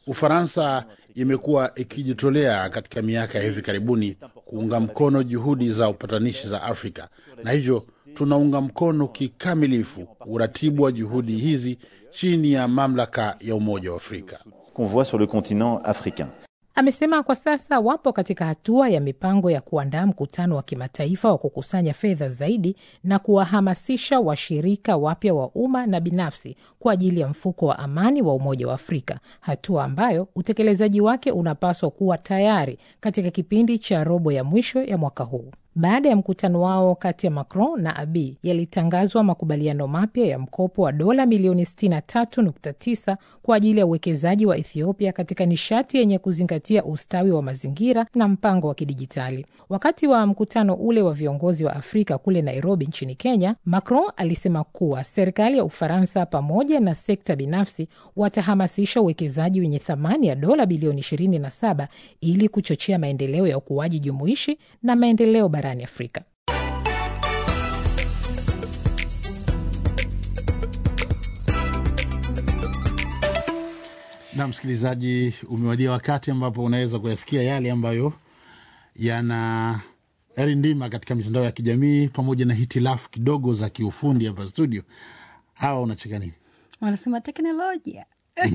Ufaransa imekuwa ikijitolea katika miaka ya hivi karibuni kuunga mkono juhudi za upatanishi za Afrika, na hivyo tunaunga mkono kikamilifu uratibu wa juhudi hizi chini ya mamlaka ya Umoja wa Afrika. qu'on voit sur le continent africain. Amesema kwa sasa wapo katika hatua ya mipango ya kuandaa mkutano wa kimataifa wa kukusanya fedha zaidi na kuwahamasisha washirika wapya wa umma na binafsi kwa ajili ya mfuko wa amani wa Umoja wa Afrika, hatua ambayo utekelezaji wake unapaswa kuwa tayari katika kipindi cha robo ya mwisho ya mwaka huu. Baada ya mkutano wao kati ya Macron na Abiy yalitangazwa makubaliano mapya ya mkopo wa dola milioni 63.9 kwa ajili ya uwekezaji wa Ethiopia katika nishati yenye kuzingatia ustawi wa mazingira na mpango wa kidijitali. Wakati wa mkutano ule wa viongozi wa Afrika kule Nairobi nchini Kenya, Macron alisema kuwa serikali ya Ufaransa pamoja na sekta binafsi watahamasisha uwekezaji wenye thamani ya dola bilioni 27 ili kuchochea maendeleo ya ukuaji jumuishi na maendeleo barani Afrika. Na msikilizaji, umewadia wakati ambapo unaweza kuyasikia yale ambayo yana yarindima katika mitandao ya kijamii pamoja na hitilafu kidogo za kiufundi hapa studio. Hawa unacheka nini? wanasema teknolojia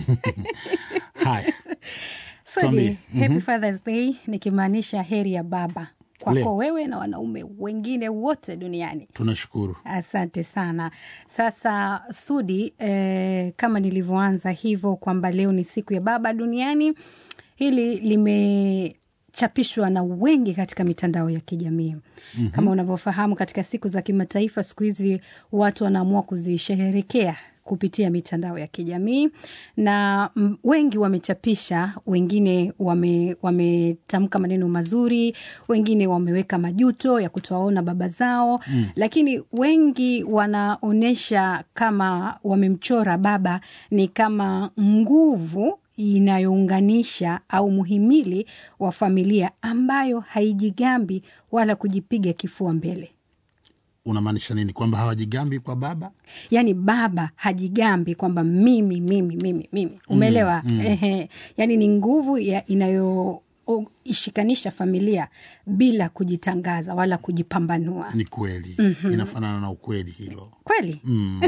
Haya, Sudi, Tuambie. happy Father's Day nikimaanisha heri ya baba kwako Leo. wewe na wanaume wengine wote duniani. tunashukuru. Asante sana. Sasa Sudi, eh, kama nilivyoanza hivyo kwamba leo ni siku ya baba duniani, hili limechapishwa na wengi katika mitandao ya kijamii mm-hmm. Kama unavyofahamu, katika siku za kimataifa siku hizi watu wanaamua kuzisherehekea kupitia mitandao ya kijamii na mm, wengi wamechapisha, wengine wame- wametamka maneno mazuri, wengine wameweka majuto ya kutowaona baba zao mm. Lakini wengi wanaonyesha kama wamemchora baba ni kama nguvu inayounganisha au muhimili wa familia ambayo haijigambi wala kujipiga kifua mbele. Unamaanisha nini? Kwamba hawajigambi kwa baba? yaani baba hajigambi kwamba mimi mimi mimi mimi umeelewa mm, mm. Ehe, yaani ni nguvu ya inayoishikanisha familia bila kujitangaza wala kujipambanua Ni kweli mm-hmm. Inafanana na ukweli hilo kweli mm.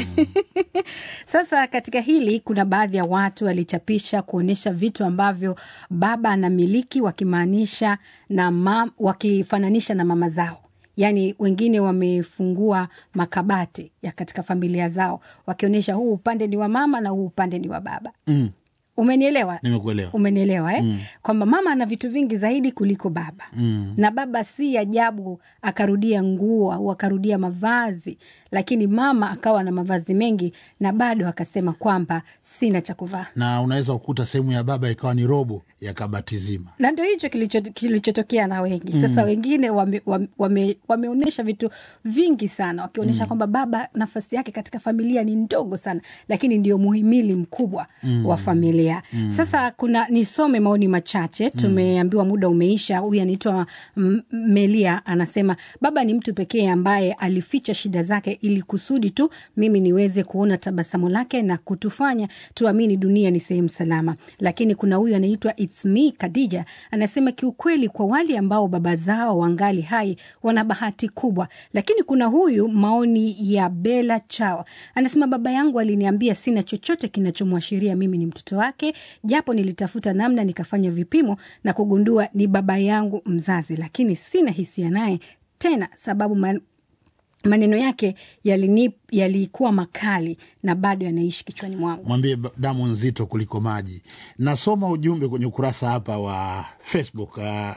Sasa katika hili kuna baadhi ya watu walichapisha kuonyesha vitu ambavyo baba anamiliki wakimaanisha na mam, wakifananisha na mama zao. Yaani wengine wamefungua makabati ya katika familia zao wakionyesha huu upande ni wa mama na huu upande ni wa baba. Mm. Umenielewa? Nimekuelewa. Umenielewa eh? mm. kwamba mama ana vitu vingi zaidi kuliko baba mm. na baba si ajabu akarudia nguo au akarudia mavazi, lakini mama akawa na mavazi mengi na bado akasema kwamba sina cha kuvaa Na unaweza kukuta sehemu ya baba ikawa ni robo ya kabati zima. na ndio hicho kilicho- kilichotokea na wengi sasa. Wengine wameonyesha wame, wame, wameonyesha vitu vingi sana wakionyesha kwamba baba nafasi yake katika familia ni ndogo sana, lakini ndio muhimili mkubwa wa familia. Sasa kuna nisome maoni machache, tumeambiwa muda umeisha. Huyu anaitwa M- Melia anasema baba ni mtu pekee ambaye alificha shida zake ili kusudi tu mimi niweze kuona tabasamu lake na kutufanya tuamini dunia ni sehemu salama. Lakini kuna huyu anaitwa It's me Khadija anasema kiukweli, kwa wale ambao baba zao wangali hai wana bahati kubwa. Lakini kuna huyu maoni ya Bella Chao anasema baba yangu aliniambia sina chochote kinachomwashiria mimi ni mtoto wake, japo nilitafuta namna nikafanya vipimo na kugundua ni baba yangu mzazi, lakini sina hisia naye tena sababu man, maneno yake yalini- yalikuwa makali na bado yanaishi kichwani mwangu. Mwambie ba- damu nzito kuliko maji. Nasoma ujumbe kwenye ukurasa hapa wa Facebook. Uh,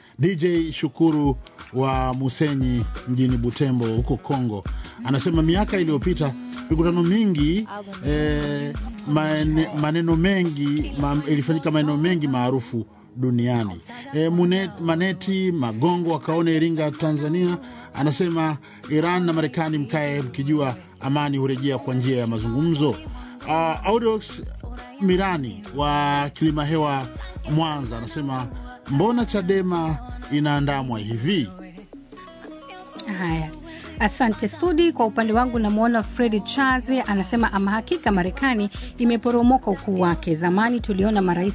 DJ Shukuru wa Musenyi mjini Butembo huko Kongo anasema miaka iliyopita mikutano mingi eh, mane, maneno mengi ma, ilifanyika maneno mengi maarufu duniani. E, Mune, Maneti Magongo akaona Iringa, Tanzania, anasema Iran na Marekani mkae mkijua amani hurejea kwa njia ya mazungumzo. Uh, Audox Mirani wa Kilima Hewa, Mwanza, anasema mbona Chadema inaandamwa hivi? Haya, asante Sudi. Kwa upande wangu namwona Fredi Charles anasema ama hakika Marekani imeporomoka ukuu wake. Zamani tuliona marais